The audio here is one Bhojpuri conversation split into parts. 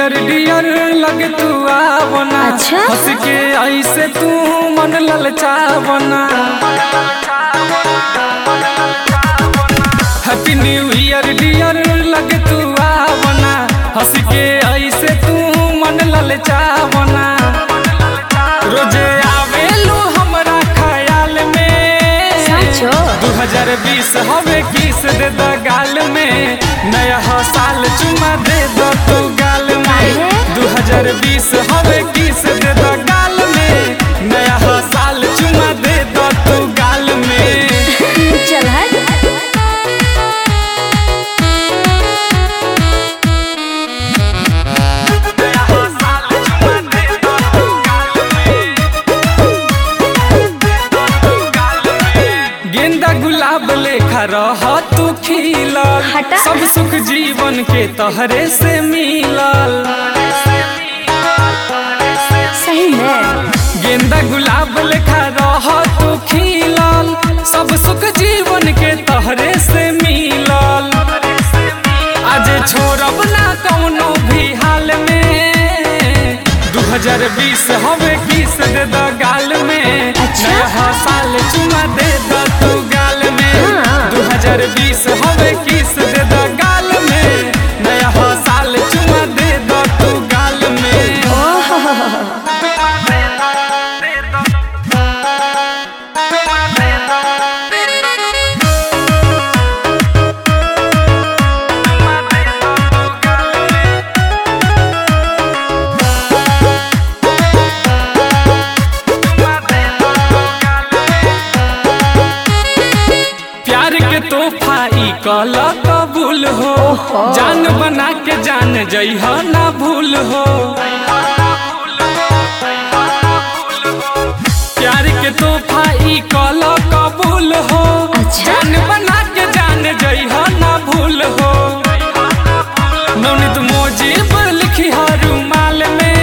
डियर डियर लगे तू आवना अच्छा? हंस के ऐसे तू मन ललचावना हैप्पी न्यू ईयर डियर लगे तू आवना हंस के ऐसे तू मन ललचावना रोजे आवेलू हमरा ख्याल में सचो? 2020 हवे किस दे द गाल में नया हो साल चुमा दे दो तू गाल में काहे? 2020 हवे किस दे द गाल में नया हो साल चुमा दे दो तू गाल में चल हट नया हो साल चुमा दे दो तू गाल में दे दो तू गाल में। गेंदा गुलाब लेखा रह तू खिलल हटा। सब सुख जीवन के तहरे से मिलल सही में गेंदा गुलाब लेखा रह तू खिलल सब सुख जीवन के तहरे से मिलल आज छोड़ब ना कौनो भी हाल में 2020 हवे किस दे द गाल में अच्छा? नया साल चुमा दे द तू गाल में हाँ। 2020 हवे किस दे द गाल में नया साल चुमा दे द तू गाल में ओह प्यार के तोहफा ई कल कबूल हो ओहो। जान बना के जान जइह ना भूल हो प्यार के तोहफा ई कल कबूल हो अच्छा। जान बना के जान जइह ना भूल हो नौनित मोजीब लिखी रुमाल में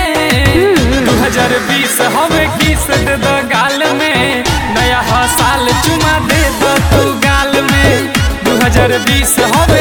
2020 हवे किस दे द गाल में नया ह साल चुमा दे दो तू गाल में 2020 हवे